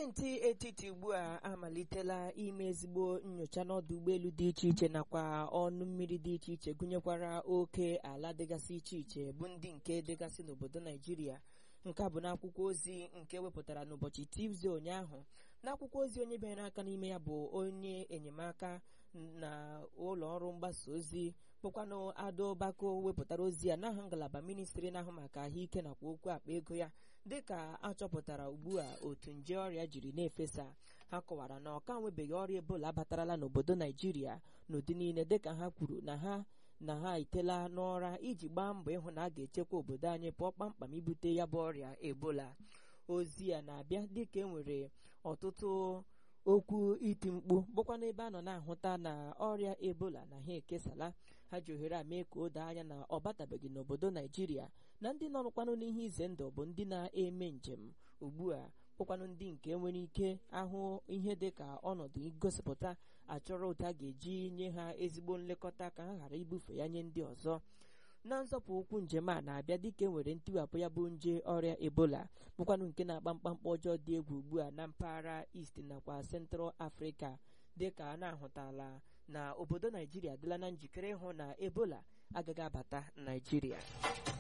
gọọmenti etiti ugbu a amalitela ime ezigbo nyocha n'ọdụ ụgbọelu dị iche iche nakwa ọnụ mmiri dị iche iche gụnyekwara oke ala dịgasị iche iche bụ ndị nke dịgasị n'obodo naijiria nke a bụ n'akwụkwọ ozi nke wepụtara n'ụbọchị tuzdee ụnyaahụ n'akwụkwọ ozi onye bịara aka n'ime ya bụ onye enyemaka na ụlọ ọrụ mgbasa ozi bụkwanụ ado bako wepụtara ozi ya n'aha ngalaba ministri na-ahụ maka ahụike nakwa okwu akpa ego ya dịka achọpụtara ugbu a otu nje ọrịa jiri na-efesa ha kọwara na ọka nwebeghị ọrịa ebola abatarala n'obodo naijiria n'ụdị niile dịka ha kwuru na ha na ha itela n'ụra iji gbaa mbọ ịhụ na a ga-echekwa obodo anyị pụọ kpamkpam ibute ya bụ ọrịa ebola ozi a na-abịa dịka e nwere ọtụtụ okwu iti mkpu bụkwa n'ebe a nọ na-ahụta na ọrịa ebola na ha ekesala ha ji ohere a mee ka o doo anya na ọ batabeghị n'obodo naijiria na ndị nọrụkwanụ n'ihe ize ndụ bụ ndị na-eme njem ugbu a bụkwanụ ndị nke nwere ike ahụ ihe dị ka ọnọdụ igosipụta achọrọ otu a ga-eji nye ha ezigbo nlekọta ka ha ghara ibufe ya nye ndị ọzọ na nzọpụ ụkwụ njem a na-abịa dịka enwere ntiwapụ ya bụ nje ọrịa ebola bụkwanụ nke na-agba mkpamkpa ọjọọ dị egwu ugbu a na mpaghara East nakwa Central Africa dịka a na-ahụtala na obodo Naijiria adịla na njikere ịhụ na ebola agaghị abata Naijiria